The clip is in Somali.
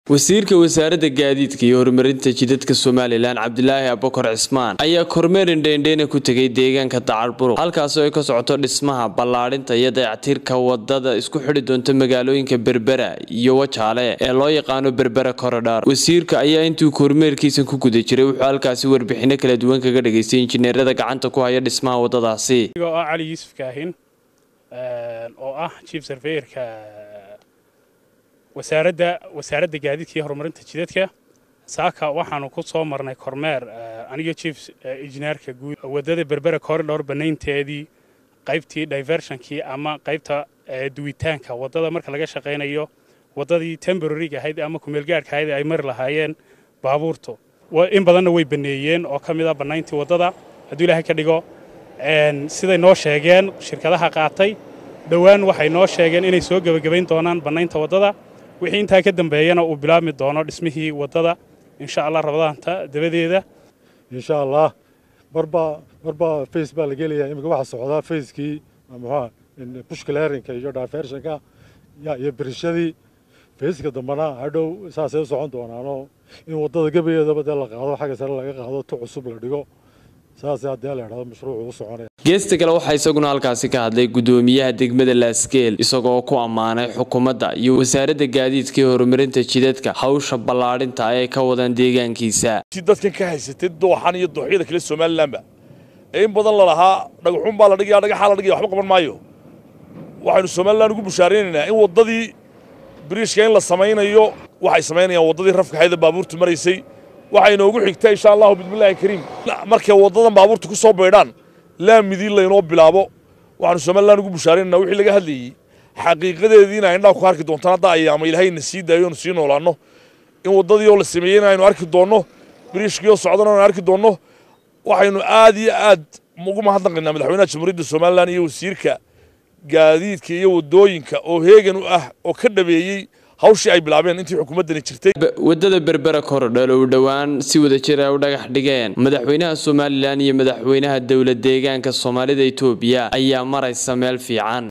wasiirka wasaaradda gaadiidka iyo horumarinta jidadka somalilan cabdilaahi abukar cismaan ayaa kormeer indheindheyna ku tegay deegaanka dacarburuq halkaasoo ay ka socoto dhismaha ballaadhinta iyo dayactirka wadada isku xidhi doonta magaalooyinka berbera iyo wajaale ee loo yaqaano berbera korodhar wasiirka ayaa intuu kormeerkiisa ku guda jiray wuxuu halkaasi warbixino kala duwan kaga dhageystay injineerada gacanta ku haya dhismaha wadadaasi oo ah cali yuusuf kaahin oo ah chief surveyorka wasaaradda wasaaradda gaadiidka iyo horumarinta jidadka saaka waxaanu ku soo marnay kormeer aniga chief injineerka guud waddada berbera corridor banaynteedii qaybtii diversionkii ama qaybta duwitaanka waddada marka laga shaqaynayo waddadii temboraryga ahayd ama kumeelgaarhka ahayd ay mari lahaayeen baabuurtu in badanna way baneeyeen oo ka mid a bannayntii waddada hadduu ilaahay ka dhigo siday noo sheegeen shirkadaha qaatay dhowaan waxay noo sheegeen inay soo gebagabayn doonaan bannaynta waddada wixii intaa ka dambeeyana uu bilaabmi doono dhismihii waddada insha allah rabadaanta dabadeeda insha allah marba marba face baa la gelayaa iminka waxaa socdaa facekii muxua bushclearinka iyo diversionka iyo birishadii faceka dambena hadhow saasay u socon doonaanoo in waddada gebageedaba dee la qaado xagga sare laga qaado tu cusub la dhigo saasay haddii la idhahdo mashruucu u soconaya geesta kale waxaa isaguna halkaasi ka hadlay gudoomiyaha degmada laaskeel isagoo ku ammaanay xukuumadda iyo wasaaradda gaadiidka iyo horumarinta jidadka hawsha ballaadhinta ay ka wadaan deegaankiisa dadkan ka haysatay dooxan iyo dooxyada kale somalilanba ee in badan lalahaa dhagaxuun baa la dhigaya dhagaxaa la dhigaya waxba qaban maayo waxaynu somalilan ugu bushaaraynaynaa in waddadii biriishka in la samaynayo waxay samaynayaan waddadii rafkaxayda baabuurtu maraysay waxay inoogu xigtaa insha allahu bismillahi kariim markay waddadan baabuurta ku soo baydhaan laamidii laynoo bilaabo waxaanu somalilan ugu bushaaraynana wixii laga hadlayey xaqiiqadeediina indhaa ku arki doontaan hadda ayaama ilaahayna sii daayo onu sii noolaanno in waddadii oo la sameeyeyna aynu arki doonno biriishkii oo socdana aynu arki doonno waxaynu aad iyo aad ugu mahadnaqaynaa madaxweynaha jamhuuriyadda somalilan iyo wasiirka gaadiidka iyo waddooyinka oo heegan u ah oo ka dhabeeyey hawshii ay bilaabeen intii xukuumaddani jirtay waddada berbera korodhal oo dhowaan si wada jir ay u dhagax dhigeen madaxweynaha somalilan iyo madaxweynaha dowlad deegaanka soomaalida etoobiya ayaa maraysa meel fiican